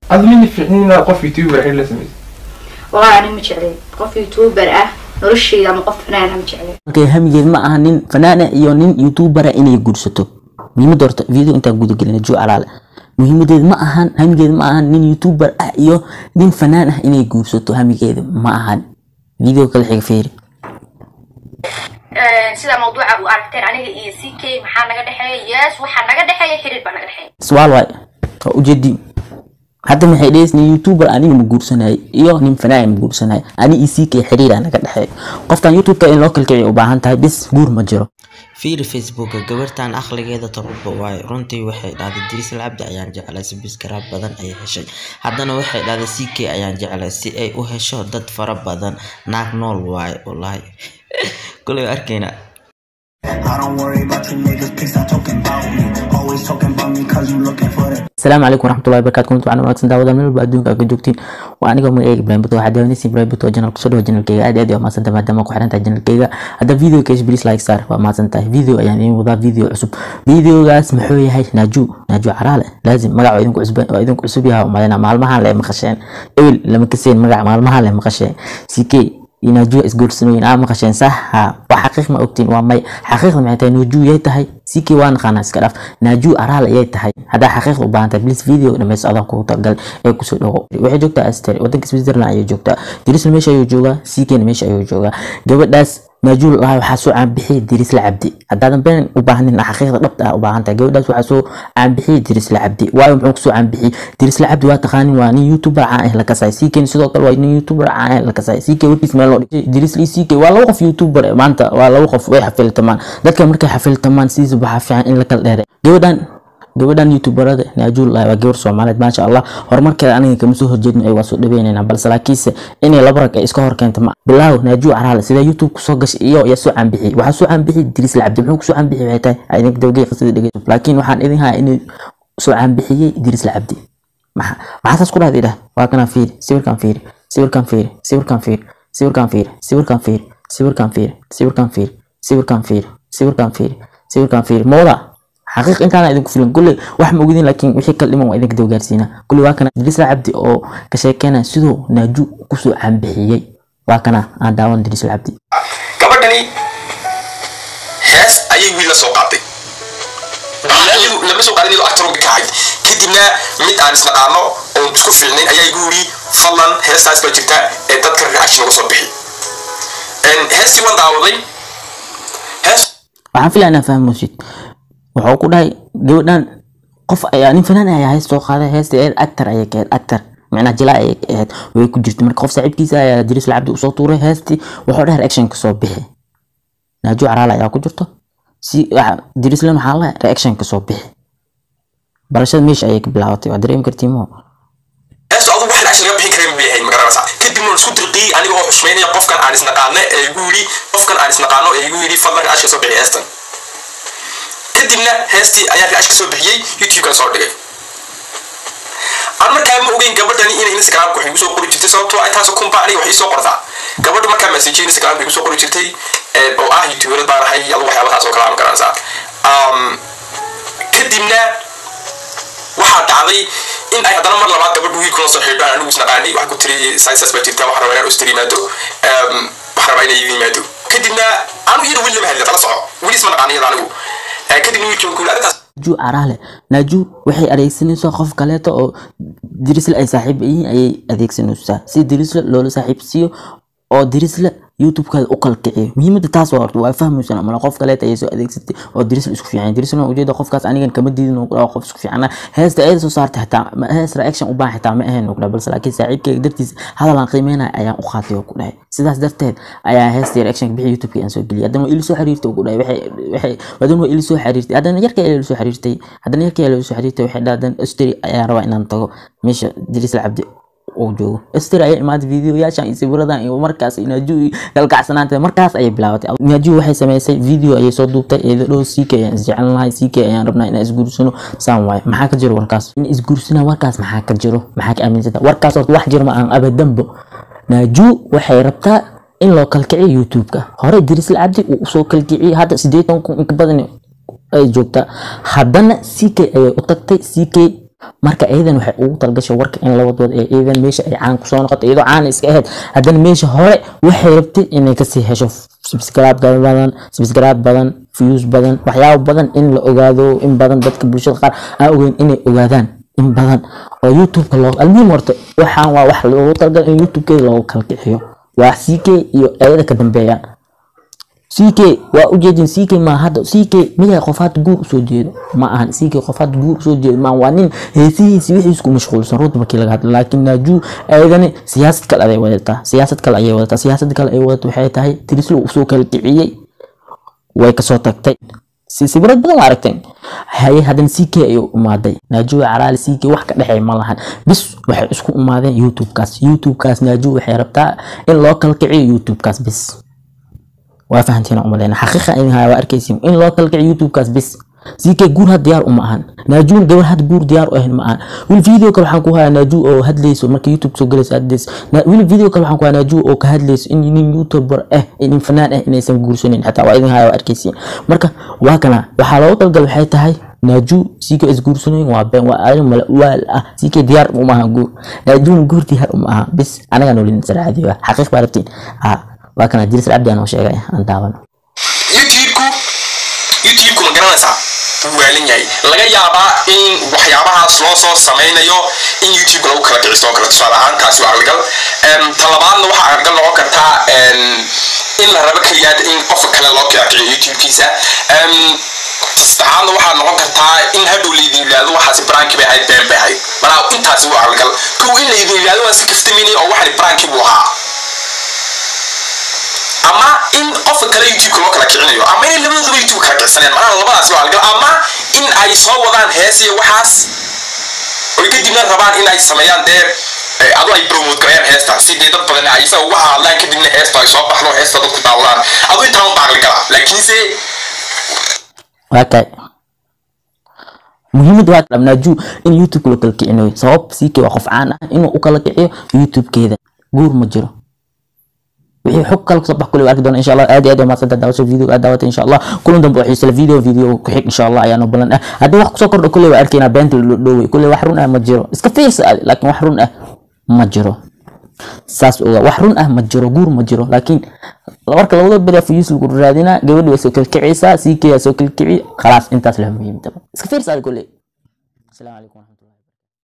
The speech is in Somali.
adi mina fiicnin inaad qof youtuber xil la samaysa والله أنا مجعلي قف يوتيوبر أه نرشي أما قف فنان هم مجعلي markay hamigeed ma aha nin fanaana iyo nin youtubera inay guursato muhiimada horta video intaan gudagelina jo alaale muhiimadeed ma ahan hamigeed ma ahan nin youtuber ah iyo nin fanaan ah inay guursato hamigeeda ma ahan video kale xiga fiiri sida mawduuca u aragteen aniga iyo ck maxaa naga dhexeeya yes waxaa naga dhexeeya xiriir baa naga dhexeeya su'aal waay waa ujeedi hadda maxay dhehaysa nin youtuber aniga ma guursanay iyo nin fanaan ma guursanay ani iyo ck xiriira naga dhexeeya qofkan youtubeka in loo kalkiciyo u baahan tahay bis guur ma jiro fiiri facebooka gabartan akhligeeda taruba waaye runtii waxay dhahday dirisal cabdi ayaan jeclay sabiskraab badan ayay heshay haddana waxay dhahday c k ayaan jeclay si ay u hesho dad fara badan naag nool waaye wallaahi kulay arkayna I don't worry about you niggas, please stop talking about me. Always talking about me cause you looking for that. asalaamu calaykum waraxmatullahi wabarakatu kulanti waxaan wanaagsan daawada meel walba adduunka aad ka joogtiin waa aniga magacayga ibrahim buto waxaa daawanaysa ibrahim buto channel kusoo dhawa channelkayga aad iyo aad waa mahadsantahay maadaama ku xiran tahay channelkayga hadda video kesh please like star waa mahadsantahay video ayaan idiin wadaa video cusub videogaas muxuu yahay naaju naaju caraale laazim magac waa idinku cusub waa idinku cusub yahay umadina maalmahan le maqasheen ewel lama kaseen magac maalmahan le maqasheen ck iyo naaju isguursanooyin aa maqasheen sax ha waa xaqiiq ma ogtiin waa may xaqiiqda maxay tahay naaju yay tahay ck waa naqaanaa iska dhaaf naaju araal ayay tahay haddaa xaqiiqda u baahan tahay please video dhamayso adaan kugu talagal ee kusoo dhawo waxay joogtaa aster wadanka switzerland ayay joogtaa dirisla meesha ayuu joogaa ckna meesha ayuu joogaa gabadhaas naaju lahaa waxaa soo caanbixiyay dirisla cabdi haddaadan been u baahnin xaqiiqda dhabta ah u baahan tahay gabadhaas waxaa soo caanbixiyay dirisla cabdi waayo muxuu kusoo caanbixiyay dirisla cabdi waa taqaanin waa nin youtuber caan ah la kasay ckn sidoo kale waa nin youtuber caan ah la kasay ck warkiis meel loo dhigay dirisla ck waa laba qof youtuber eh, maanta waa laba qof way xafiltamaan dadka markay xafiltamaan sidiisa waxaa fiican in la kala dheere gabadhan gabadhan youtuberada naajul waa gabar soomaaliyeed maasha allah horumarkeeda aniga kama soo horjeedno ay waa soo dhaweynayna balse laakiinse inay laba rag ay iska hor keenta ma bilaaw naaju caraale sida youtube kusoo gashay iyo yaa soo caanbixiyay waxaa soo caanbixiyay diris lacabdi muxuu kusoo caanbixiyay waxay tahay idinka dawgay qisada dhegeyso laakiin waxaan idin hayaa inuu soo caanbixiyey diris lacabdi maxa maxaa saas ku dhahday dhah waa kana fiiri sawirkan fiiri sawirkan fiiri sawirkan fiiri sawirkan fiiri sawirkan fiiri sawirkan fiiri sawirkan fiiri sawirkan fiiri sawirkan fiiri sawirkan fiiri mooda xaqiiq intaana idinku filan kulley wax ma ogidin laakiin wixii kala dhiman waa idinka dawgaarsiina kulley waa kana dirisla cabdi oo ka sheekeynaya siduu naaju kusoo caanbixiyey waa kana aan daawan dirisla cabdi gabadhani hees ayay wiil la soo qaaday iyadu lama soo qaadin iyadoo actaroga ka ahayd kadibna mid aan isnaqaano oon isku fiicnayn ayaa igu yiri fadlan heestaas baa jirta ee dadka reaction uga soo bixi heestii waan daawaday hees waxaan filaya inaa fahmoosid wuxuu ku dhahay gabadhan qof ayaa nin fanaan ayaa hees soo qaaday heesta eed actor ayay ka ahayd actor micnaha jilaa ayay ka ahayd way ku jirtay marka qof saaxiibkiisa ayaa dirisla cabdi usoo tuuray heestii wuxuu dhahay reaction ka soo bixi naaju caraal ayaa ku jirto si dirislan waxaa la reaction ka soo bixi barashada meesha ayay ka bilaabatay waa dareemi kartii moo heestu adigu wax reaction laga bixin karin bay ahayd magaranaysaa kadibna waan isku dirqiyey aniga oo xushmaynaya qofkan aan isnaqaano ee igu yidhi qofkan aan isnaqaano ee igu yidhi fadlan reaction soo bixi heestan kadibna heestii ayaa reaction soo bixiyey youtube-kan soo dhigay aan markaa ma ogeyn gabadhani inay instagramka wax igu soo qori jirtay sababtoo ay taasoo kumba aniga wax ii soo qortaa gabadha markaa message instagramka igu soo qori jirtay ee, oo ah youtuberad baan ahay adu waxyaabahaas oo kale aan garanaysaa Um, kadibna waxaa dhacday in ay haddana mar labaad gabadhu wiilkula soo xidho aan anigu isnaqaanay waxaa ku tiri sciences baa jirta waxaan rabaa inaan ustir yimaado Um, waxaan rabaa inay igu yimaado kadibna anu iyada weli lama hadlin tala soco weli isma naqaan iyada anigu Eh, kadibna wiilkii ku yidhi arrintaas naaju caraale naaju waxay adeegsanaysaa qof kaleeto oo dirisle ay saaxiib yihiin ayay adeegsanaysaa si dirisle loola saaxiibsiiyo oo dirisle youtube-kaada u kalkiciyo muhiimada taas waa horta waa fahmaysan amala qof kaleeta ayay soo adeegsatay oo dirisle isku fiican dirisle ujeeda qofkaas anigan kama diidin oo kudhaa qof isku fiicana heesta ayada soo saartay xitaa ma- hees reaction u baahan xitaa ma ahayn oo kudhaa balse laakiin saaxiibkeyga dartiis hadal aan qiimeynaya ayaan u qaatay oo ku dhahay sidaas darteed ayaa heestii reaction bixi youtube-ka aan soo geliyay haddana waa ili soo xiriirtay oo ku dhahay waxay waxay haddana waa ili soo xiriirtay haddana yarkay ayaa ila soo xiriirtay haddana yarkay ayaa ila soo xiriirtay waxay dhahdeen osteri ayaan rabaa inaan tago meesha dirisle cabdi uu joogo ester ayaa imaaday videoyaashan iyo sawiradan iyo markaas naaju kalkacsanaanta markaas ayay bilaabatay naaju waxay sameysay video ayay soo duubtay iyada dhow ck ayaan isjecelnahay ck ayaan rabnaa inaan isguursano saan waaye maxaa ka jiro warkaas in isguursana warkaas maxaa ka jiro maxaa ka aaminsanta warkaas horta wax jiro ma aan abadanbo naaju waxay rabtaa in loo kalkiciyo youtube-ka hore dirisla cabdi uu usoo kalkiciyey hadda sideetan kun inka badan ay joogtaa haddana ck ayay u tagtay ck marka iyadan waxay ugu talgashay warka in labadood ee iyadan meesha ay caan kusoo noqoto iyadoo caan iska ahayd haddana meesha hore waxay rabtay inay kasii hesho subscribe badan subscribe badan views badan waxyaabo badan in la ogaado in badan dadka bulshada qaar aan ogeyn inay ogaadaan in badan oo youtube-ka loo almuhim horta waxaan waa wax loogu talagalay in youtube-keeda loogu kala kixiyo waa ck iyo ayada ka dambeeyaan ck waa ujeedin ck ma hadda ck miyaa qof hadda guur usoo jeedo ma ahan ck qof hadda guur usoo jeedo ma waa nin heesihiisi wixiis ku mashquulsan runta markii laga hadlo laakiin naaju ayadani siyaasad kale ayay wadataa siyaasad kale ayay wadataa siyaasad kale ay wadato waxay tahay tirislo usoo kala kiciyey way kasoo tagtay si sawirad badan waa aragteen haye haddana ck ayuu imaaday naajuwa calaali ck wax ka dhexeey ma lahan bis waxay isku imaadeen youtube-kaas youtube-kaas naaju waxay rabtaa in loo kala kiciyo youtube-kaas bis waa fahantiin umaleyna xaqiiqa in waa arkaysiin in loo kala kiciyo youtube-kaas bis ck guur had diyaar uma ahan naajuun gabar had guur diyaar u ahayn ma ahan wili video kale waxaan ku hayaa naaju oo hadlayso marka youtube soo galayso hadlayso wili video kale waxaan ku hayaa naaju oo ka hadlayso in nin youtuber ah nin fanaan ah inaysan guursanin xataa waa idin haya waa arkaysiin marka waa kana waxaa looga talgal waxay tahay naaju ck is guursanayn waa been waa arin mala waal ah ck diyaar uma ahan guur naajuun guur diyaar uma aha bis anagaa noolin sarcaadi waa xaqiiq baa rabtiin ha waa kana jiris cabdi aan oo sheegay aan daawano youtube-ku youtube-ku ma garanaysaa wuu waalan yahay laga yaabaa in waxyaabahaas loo soo samaynayo in youtube lagu kala kicisto oo kale tusaale ahaan taasi waa argal talabaadna waxaa argal noqon kartaa in la rabo keliyaad in qofka kale loo kala kiciyo youtube-kiisa saddexaadna waxaa noqon kartaa in hadhow laydin yidhaahdo waxaasi branki bay ahayd been bay ahayd manaa intaasi waa argal kow in laydin yidhaahdo waa si kaftamini oo waxani branki buu ahaa ama in qofka kale youtube-ka loo kala kicinayo ama inay labadooduba youtube kala kicsanayaan macnaha labadaasi waa algal ama in ay soo wadaan hees iyo waxaas oy kadibna rabaan in ay sameeyaan dee adu ay promote garayaan heesta si dee dad badan ay isaga uga hadlaan kadibna heesta ay soo baxdo heesta dadku daawadaan adu intaa un baaqli gala laakiinse okay muhiimada waa naaju in youtube loo kala kicinayo sabab ck waa qof caan ah inuu u kala kiciyo youtube-keeda guur ma jiro wixii xog kale kusoo bax kuley arki doona insha allah aad iyo aad umadsanta daawasha video aad daawata insha allah kulan dambe oo xiisala video video ku xig insha allah ayaanu balan ah haddii wax kusoo kordho kuley waa arkaynaa beenta la dhoowey kuley wax run ah ma jiro iska fiirsa adi laakiin wax run ah ma jiro saas oga wax run ah ma jiro guur ma jiro laakiin marka labada beri fuyus lagu raadinaa gabadhi way soo kalkicaysaa ck yaa soo kalkici khalaas intaas leh muhiimtaba iska fiirsa adi kuley asalaamu calaykum